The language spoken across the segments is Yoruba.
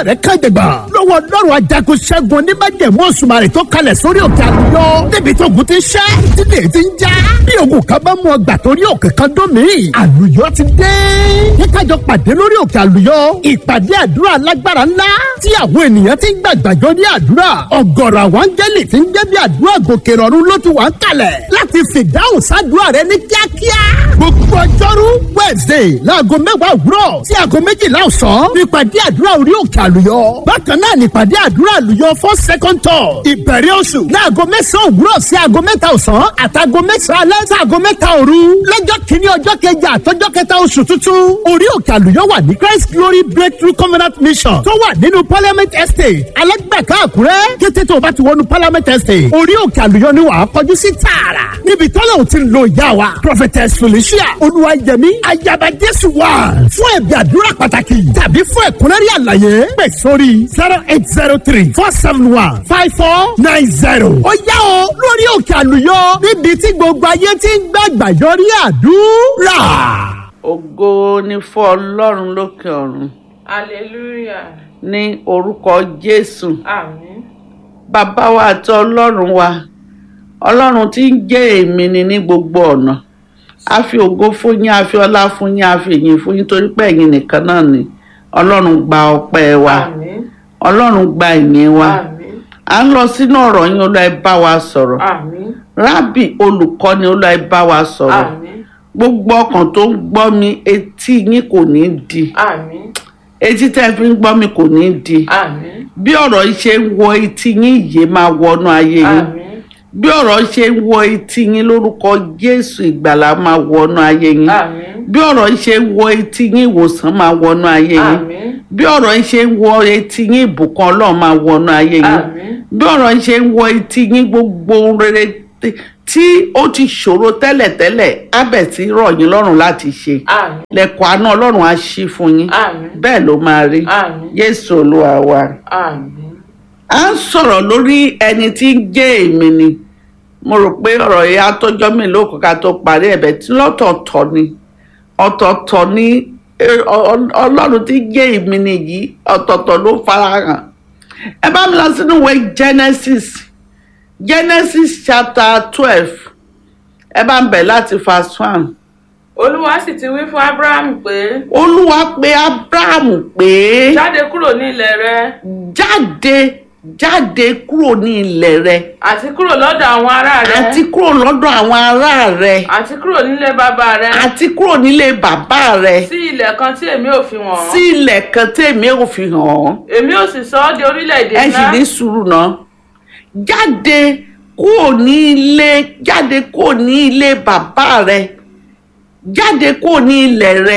rẹ kàjẹgbà lọ́wọ́ lọ́rùn ajagun ṣẹ́gun oníbàjẹ́mú òṣùmàrè tó kalẹ̀ sórí òkè àlùyọ níbi tó ogun ti ṣẹ́ títí ti ń já bí ogun kan bá mú ọgbà torí òkè kan dún mí àlùyọ ti dé kíkájọ pàdé lórí òkè àlùyọ ìpàdé àdúrà lágbára ńlá tí àwọn ènìyàn ti ń gbàgbàjọ ní àdúrà ọ̀gọ̀rọ̀ àwọn áńgẹ́lì ti ń jẹ́ bí àdúrà gòkè rọ̀rùn ló ti wà ń kalẹ̀ láti fìdáhùn sádùúrà rẹ ní kíákíá gbogbo ọjọ́rú wednesday láago mẹ́wàá òwúrọ̀ sí aago méjìlá ọ̀sán nípàdé àdúrà orí òkè àlùyọ bákan náà nípàdé àdúrà àlùyọ for second tour ìbẹ̀rẹ̀ oṣù láago mẹ́sàn-án òwúrọ̀ sí aago mẹ́ta ọ̀sán àtàgo mẹ́sàn-án alẹ́ sí aago mẹ́ta òru lọ́jọ́ kìíní ọjọ́ kẹjà àtọ́jọ́ kẹta oṣù tuntun orí òkè àlùyọ wà ní christ glory breakthrough covenant mission tó wà nínú parliament estate alẹ́gbẹ̀ká àkúrẹ́ kété tó o bá ti wọnú parliament estate orí òkè àlùyọ ni wàá kọjú sí tààrà níbi tọ́lá ò ti ń lo ìyá wa prophetess felicia olúwayẹmí ayaba jésù wà fún ẹ̀bí àdúrà pàtàkì tàbí fún ẹ̀kúnrẹ́rẹ́ àlàyé pè sórí zero eight zero three four seven one five four nine zero. ó yá o lórí òkè àlùyọ níbi tí gbogbo ayé ti ń gbàgbà yọrí àdúrà. ògo ni fún ọlọ́run lókè ọ̀run hallelujah ní orúkọ jésù àmín bàbá wa àti ọlọ́run wa ọlọ́run tí ń jẹ́ èmi ni ní gbogbo ọ̀nà a fi ògo fún yín a fi ọlá fún yín a fi ìyìn fún yín torí pé ẹ̀yin nìkan náà ni ọlọ́run gba ọpẹ́ wa àmín ọlọ́run gba ìyìn wa àmín à ń lọ sínú ọ̀rọ̀ yín olúwa ẹ bá wa sọ̀rọ̀ àmín rábì olùkọ́ni olúwa ẹ bá wa sọ̀rọ̀ àmín gbogbo ọkàn tó ń gbọ́ mi etí yín kò ní di àmín etí tẹ́ fi ń gbọ́ mi kò ní di àmín bí ọ̀rọ̀ yìí ṣe ń wọ etí yín yìí máa wọnú ayé yín àmín bí ọ̀rọ̀ yìí ṣe ń wọ etí yín lórúkọ jésù ìgbàlá máa wọnú ayé yín àmín bí ọ̀rọ̀ yìí ṣe ń wọ etí yín ìwòsàn máa wọnú ayé yín àmín bí ọ̀rọ̀ yìí ṣe ń wọ etí yín ìbùkún ọlọ́run máa wọnú ayé yín àmín bí ọ̀rọ̀ yìí ṣe ń wọ etí yín gbogbo ohun rere tí- tí ó ti ṣòro tẹ́lẹ̀tẹ́lẹ̀ á bẹ̀ sí rọ̀ yín lọ́rùn láti ṣe àmín lẹ́kọ̀ọ́ àánú ọlọ́run á ṣí fún yín àmín bẹ́ẹ̀ ló máa rí àmín jésù olúwa wa àmín à ń sọ̀rọ̀ lórí ẹni tí ń jẹ́ èmi ni mo rò pé ọ̀rọ̀ yìí á tọ́jọ́ mi lóko ká tó parí ẹ̀bẹ̀ tí lọ́tọ̀ọ̀tọ̀ ni ọ̀tọ̀ọ̀tọ̀ ni eh, ọ- ọ- ọlọ́run tí ń jẹ́ èmi ni yìí ọ̀tọ̀ọ̀tọ̀ ló farahàn ẹ bá mi lọ sínú ìwé genesis genesis chapter twelve ẹ bá ń bẹ̀ láti verse one olúwa sì ti wí fún abraham pé olúwa pé abrahamu pé jáde kúrò ní ilẹ̀ rẹ jáde jáde kúrò ní ilẹ̀ rẹ àti kúrò lọ́dọ̀ àwọn ará rẹ àti kúrò lọ́dọ̀ àwọn ará rẹ àti kúrò nílé bàbá rẹ àti kúrò nílé bàbá rẹ sí ilẹ̀ kan tí èmi ò fi wọ̀n sí ilẹ̀ kan tèmi ò fi hàn ọ́ èmi ò sì sọ ọ́ di orílẹ̀-èdè ẹ sì ńlá ní sùúrù náà jáde kúrò ní ilé jáde kúrò ní ilé bàbá rẹ jáde kúrò ní ilẹ̀ rẹ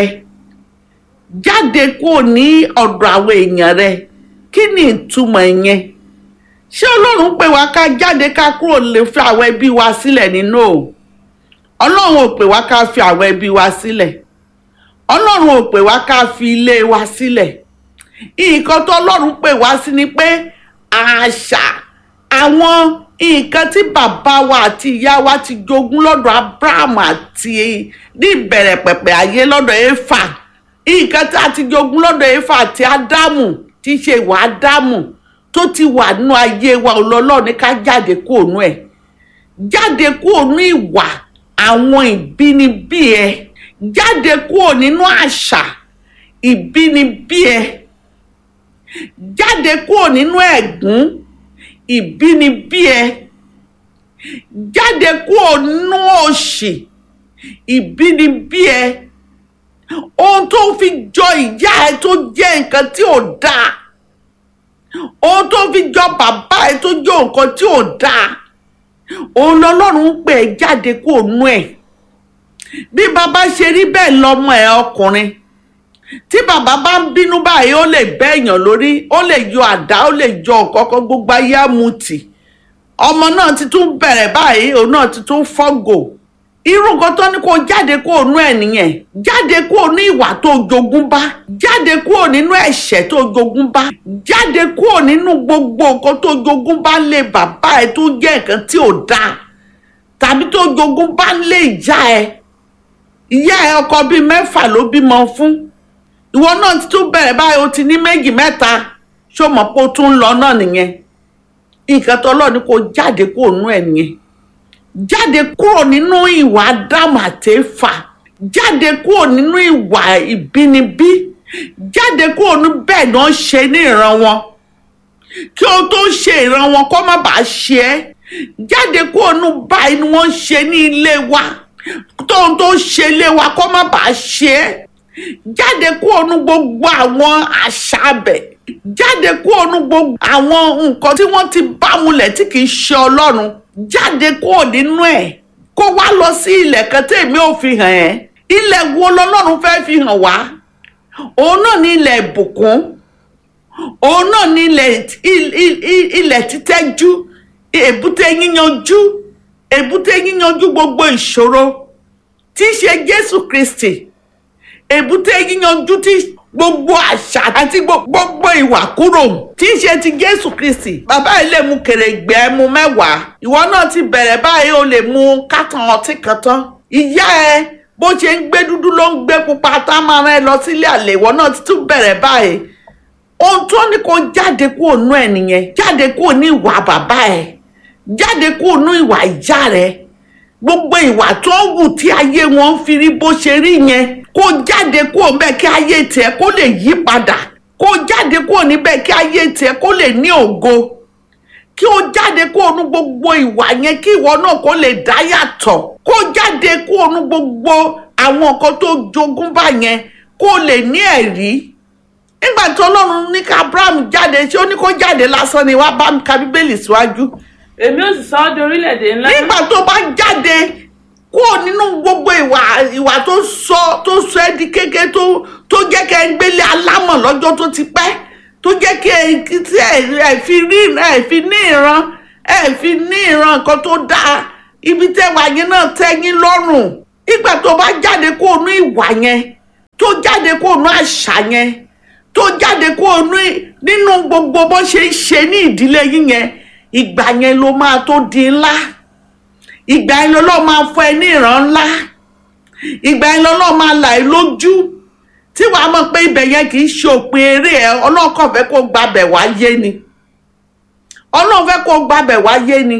jáde kúrò ní ọ̀dọ̀ àwọn èèyàn rẹ kí ni ìtumọ̀ yẹn ṣé ọlọ́run pè wá ká jáde ká kúrò lè fi àwọn ẹbí wa sílẹ̀ nínú o ọlọ́run ò pè wá ká fi àwọn ẹbí wa sílẹ̀ ọlọ́run ò pè wá ká fi ilé wa sílẹ̀ nǹkan tó ọlọ́run pè wá sí ni pé àṣà àwọn nǹkan tí bàbá wa àti ìyá wa ti jogún lọ́dọ̀ abraham àti ní ìbẹ̀rẹ̀ pẹ̀pẹ̀ ayé lọ́dọ̀ éfà nǹkan tí a ti jogún lọ́dọ̀ éfà àti ádámù tí í ṣe ìwà ádámù tó ti wà nínú ayé wa ọlọ́lọ́ ní ká jáde kúrò nú ẹ̀ jáde kúrò nú ìwà àwọn ìbínibí ẹ jáde kúrò nínú àṣà ìbínibí ẹ jáde kúrò nínú ẹ̀gún ìbínibí ẹ jáde kúrò nínú òṣì ìbínibí ẹ ohun tó fi jọ ìyá ẹ tó jẹ́ nǹkan tí ò dáa ohun tó fi jọ bàbá ẹ tó jọ nǹkan tí ò dáa òun lọlọ́run ń pè é jáde kúrò nú ẹ̀ bí bàbá ṣe rí bẹ́ẹ̀ lọ́mọ ẹ̀ ọkùnrin tí bàbá bá ń bínú báyìí ó lè bẹ́ èèyàn lórí ó lè yọ àdá ó lè yọ ọ̀kọ́kọ́ gbogbo ayé àmùtì ọmọ náà ti tún bẹ̀rẹ̀ báyìí òun náà ti tún fọ́gò irú nǹkan tó ní kó jáde kúrò nú ẹ̀ nìyẹn jáde kúrò ní ìwà tó jogún bá jáde kúrò nínú ẹ̀ṣẹ̀ tó jogún bá jáde kúrò nínú gbogbo nǹkan tó jogún bá lé bàbá ẹ tó jẹ́ nǹkan tí ò dáa tàbí tó jogún bá lé ìyá ẹ ìyá ẹ ọkọ bíi mẹ́fà ló bímọ fún ìwọ náà ti tún bẹ̀rẹ̀ báyìí o ti ní méjì mẹ́ta ṣó mọ̀ pé ó tún ń lọ náà nìyẹn nǹkan tó lọ́ọ̀ ni kò jáde kúrò nínú ẹ̀ nìyẹn jáde kúrò nínú ìwà ádámù àtẹ́fà jáde kúrò nínú ìwà ìbínibí jáde kúrò ní bẹ́ẹ̀ náà ṣe ní ìran wọn kí o tó ṣe ìran wọn kó má bàa ṣe ẹ́ jáde kúrò ní báyìí ni wọ́n ṣe ní ilé wa tóun tó ṣe ilé wa kó má bàa ṣe ẹ́ jáde kúrò ní gbogbo àwọn àṣà abẹ jáde kúrò ní gbogbo àwọn nǹkan tí wọ́n ti bá mulẹ̀ tí kì í ṣe ọlọ́run jáde kúrò nínú ẹ̀ kó wá lọ sí ilẹ̀ kan tí èmi ò fi hàn ẹ́ ilẹ̀ wo lọ́lọ́run fẹ́ fi hàn wá òun náà ní ilẹ̀ ìbùkún òun náà ní ilẹ̀ il- il- il- ilẹ̀ títẹ́jú èbúté yíyanjú èbúté yíyanjú gbogbo ìṣòro tí í ṣe Jésù Kristi èbúté yíyanjú tí gbogbo àṣà àti gbo- gbogbo ìwà kúrò tí í ṣe ti Jésù Kristi bàbá yìí lè mu kèrègbè ẹmu mẹ́wàá ìwọ náà ti bẹ̀rẹ̀ báyìí o lè mu kátàn ọtí kan tán ìyá ẹ bó ṣe ń gbé dúdú ló ń gbé pupa tá a máa rán ẹ lọ sílé àlè ìwọ náà ti tún bẹ̀rẹ̀ báyìí ohun tó ní kó jáde kúrò nú ẹ nìyẹn jáde kúrò ní ìwà bàbá ẹ jáde kúrò nú ìwà ìyá rẹ gbogbo ìwà tó ń wù tí ayé wọn ń fi rí bó ṣe rí yẹn kó jáde kúrò níbẹ̀ kí ayé tiẹ̀ kó lè yí padà kó jáde kúrò níbẹ̀ kí ayé tiẹ̀ kó lè ní ògo kí o jáde kúrò ní gbogbo ìwà yẹn kí ìwọ náà kó lè dá yàtọ̀ kó jáde kúrò ní gbogbo àwọn nǹkan tó jogún bá yẹn kó lè ní ẹ̀rí nígbà tí ọlọ́run ní ká abraham jáde ṣé ó ní kó jáde lásán ni wàá bá mi ka bíbélì síwájú èmi ò sì sọ ọ́ di orílẹ̀-èdè ńlá nígbà tó bá jáde kúrò nínú gbogbo ìwà ìwà tó sọ tó sọ ẹ́ di kéke tó tó jẹ́ kẹ́ ẹ gbélé alámọ̀ lọ́jọ́ tó ti pẹ́ tó jẹ́ kí ẹ kí tí ẹ ẹ fi rí ẹ fi ní ìran ẹ fi ní ìran nǹkan tó dáa ibi tẹ́ wà yẹn náà tẹ́ yín lọ́rùn nígbà tó bá jáde kúrò ní ìwà yẹn tó jáde kúrò ní àṣà yẹn tó jáde kúrò ní nínú gbogbo bó ṣe ń ṣe ní ìdílé yín yẹn ìgbà yẹn ló máa tó di ńlá ìgbà yẹn lọ́lọ́ máa fọ ẹ ní ìran ńlá ìgbà yẹn lọ́lọ́ máa là ẹ́ lójú tí wàá mọ̀ pé ibẹ̀ yẹn kì í ṣe òpin eré ẹ ọlọ́kàn fẹ́ kó gbabẹ̀ wá yé ni ọlọ́run fẹ́ kó gbabẹ̀ wá yé ni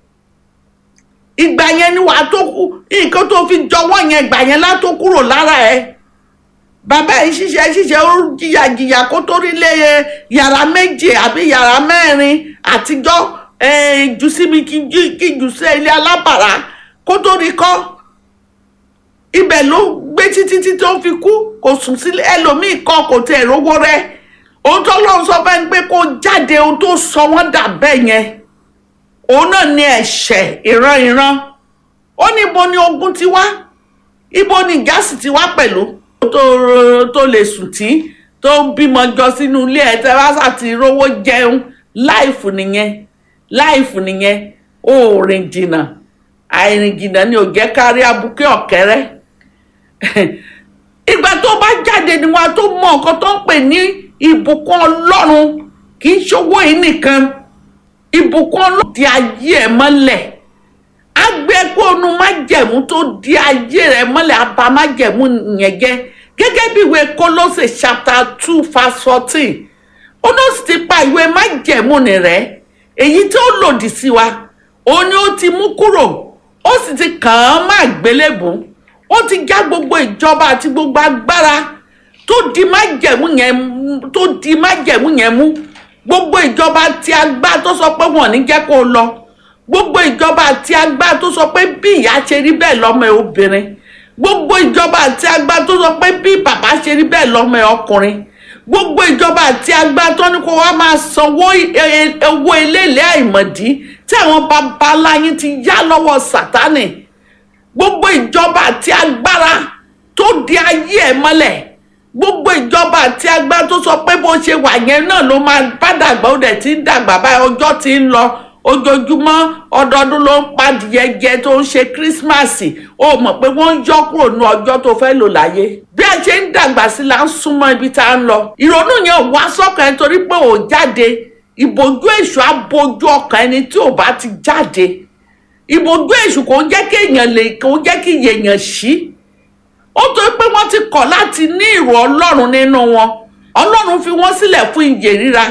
ìgbà yẹn ni wàá tó kú nǹkan tó fi jọwọ́ yẹn ìgbà yẹn lá tó kúrò lára ẹ bàbá yìí ṣiṣẹ́ ṣiṣẹ́ ó jìyà jìyà kó tó rí lé yàrá méje àbí yàrá mẹ́rin àtijọ́ eh, jù síbi kí jù- kí jù sí ilé alábàárà kó tó rí kọ́ ibẹ̀ ló gbé títí tí tó fi kú kò sùn sílé ẹlòmíì kọ́ kò tẹ̀ rówó rẹ̀ ohun tó lọ́n sọ fẹ́ ni pé kó jáde ohun tó sọ wọ́n dà bẹ́ẹ̀ yẹn òun náà ní ẹ̀ṣẹ̀ ìran ìran ó ní ibo ni ogun ti wá ibo ni gáàsì ti wá pẹ̀lú tó tó lè sùn tí tó ń bímọ jọ sínú ilé ẹ̀ tẹ́ wá sàti rówó jẹun láìfù nìyẹn láìfù nìyẹn ó rìn jìnnà àìrìn jìnnà ni ò jẹ́ kárí abúké ọ̀kẹ́rẹ́ ìgbà tó bá jáde ni wọn tó mọ nǹkan tó ń pè ní ìbùkún ọlọ́run kì í ṣòwò yìí nìkan ìbùkún ọlọ́run di ayé ẹ̀ mọ́lẹ̀ agbẹ́gbónú májẹ̀mú tó di ayé rẹ̀ mọ́lẹ̀ abá májẹ̀mú yẹn jẹ́ gẹ́gẹ́ bí ìwé Kólósè chapter two verse fourteen ó ló sì ti pa ìwé májẹ̀mú ni rẹ̀ èyí tó lòdì sí wa òun ni ó ti mú kúrò ó sì ti kàn án má gbélébùú ó ti já gbogbo ìjọba àti gbogbo agbára tó di májẹ̀mú yẹn mú- tó di májẹ̀mú yẹn mú gbogbo ìjọba tí agbá tó sọ pé wọn ò ní jẹ́ kó o lọ gbogbo ìjọba àti agbá tó sọ pé bí ìyá ṣe rí bẹ́ẹ̀ lọ́mọ ẹ obìnrin gbogbo ìjọba àti agbá tó sọ pé bí bàbá ṣe rí bẹ́ẹ̀ lọ́mọ ẹ ọkùnrin gbogbo ìjọba àti agbá tó ní kó wá máa sanwó e- e- owó eléèlé àìmọ̀dí tí àwọn babaláyín ti yá lọ́wọ́ sátánì gbogbo ìjọba àti agbára tó di ayé ẹ mọ́lẹ̀ gbogbo ìjọba àti agbára tó sọ pé bó ṣe wà yẹn náà ló máa bá dàgbà ó dẹ̀ ti ń dàgbà báyìí ọjọ́ ti ń lọ ojoojúmọ́ ọdọọdún ló ń padìyẹ jẹ tó ń ṣe kírísímàsì ó mọ̀ pé wọ́n ń yọ kúrò ní ọjọ́ tó fẹ́ lò láyé bí a ṣe ń dàgbà sí la ń súnmọ́ ibi tá a ń lọ ìrònú yẹn ò wá sọ́kàn ẹ torí pé ò jáde ìbòjú èṣù á bojú ọkàn ẹni tí ò bá ti jáde ìbòjú èṣù kò ń jẹ́ kí èèyàn lè kò ń jẹ́ kí èèyàn ṣí ó torí pé wọ́n ti kọ̀ láti ní ìrò ọlọ́run nínú wọn ọlọ́run fi wọ́n sílẹ̀ fún ìyè ríra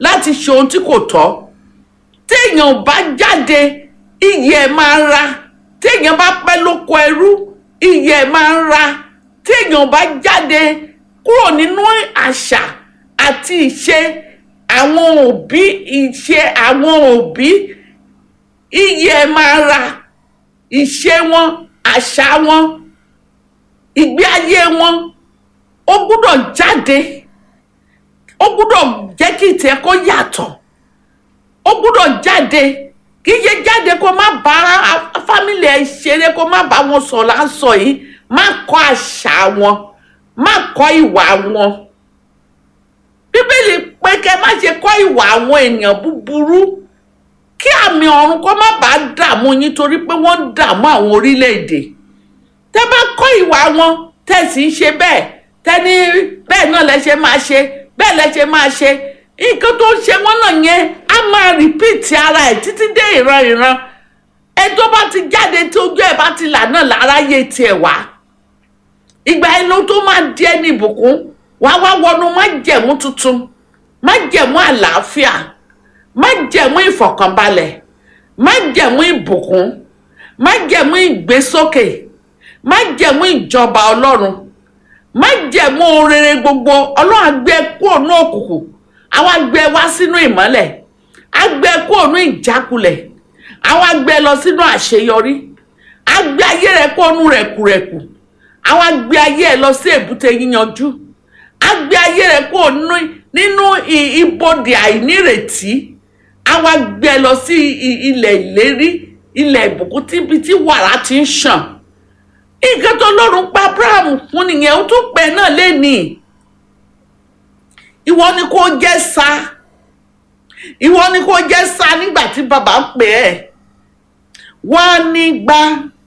láti ṣe ohun tí kò tọ́ téèyàn ò bá jáde iyì ẹ̀ máa ń ra téèyàn bá pẹ́ lóko ẹrú iyì ẹ̀ máa ń ra téèyàn ò bá jáde kúrò nínú àṣà àti ìṣe àwọn òbí ìṣe àwọn òbí iyì ẹ̀ máa ra ìṣe wọn àṣà wọn ìgbé ayé wọn ó gbúdọ̀ jáde ó gbúdọ̀ jẹ́ kí ìtẹ́ kó yàtọ̀ ó gbúdọ̀ jáde kì í ṣe jáde kó má bá fámìlì ẹ ṣeré kó má bá wọn sọ lásọ yìí má kọ́ àṣà wọn má kọ́ ìwà wọn bíbélì pé kẹ́ má ṣe kọ́ ìwà àwọn ènìyàn búburú kí àmì ọ̀run kó má bàa dààmú yín torí pé wọ́n ń dààmú àwọn orílẹ̀-èdè tẹ́ bá kọ́ ìwà wọn tẹ́ sì ń ṣe bẹ́ẹ̀ tẹ́ni bẹ́ẹ̀ náà lẹ ṣe máa ṣe bẹ́ẹ̀ lẹ ṣe máa ṣe nǹkan tó ń ṣe wọ́n náà yẹn á máa rìpíìtì ara ẹ̀ títí dé ìran ìran ẹ tó bá ti jáde tí ojú ẹ̀ bá ti là náà láráyé tiẹ̀ wá ìgbà inú tó máa di ẹni ìbùkún wàá wá wọnú májẹ̀mú tuntun májẹ̀mú àlàáfíà májẹ̀mú ìfọ̀kànbalẹ̀ májẹ̀mú ìbùkún májẹ̀mú ìgbésókè májẹ̀mú ìjọba ọlọ́run májẹ̀mú rere gbogbo ọlọ́run àgbẹ̀ kúrò ní òkùnkùn àwọn àgbẹ̀ wá sínú ìmọ́lẹ̀ àgbẹ̀ kúrò ní ìjákulẹ̀ àwọn àgbẹ̀ lọ sínú àṣeyọrí àgbẹ̀ ayé rẹ̀ kúrò ní rẹ̀kùrẹ̀kù àwọn àgbẹ̀ ayé ẹ̀ lọ sí èbúté yíyanjú àgbẹ̀ ayé rẹ̀ kúrò nínú ibodè àìnírètí àwọn àgbẹ̀ lọ sí ilẹ̀ ìlérí ilẹ̀ ìbùkún tíbi tí wàrà ti ń ṣàn nǹkan tó lọ́rùn pa abraham fún nìyẹn ó tún pẹ́ náà lẹ́nìí ìwọ ni kò jẹ́ sa ìwọ ni kò jẹ́ sa nígbà tí bàbá ń pè ẹ́ wá nígbà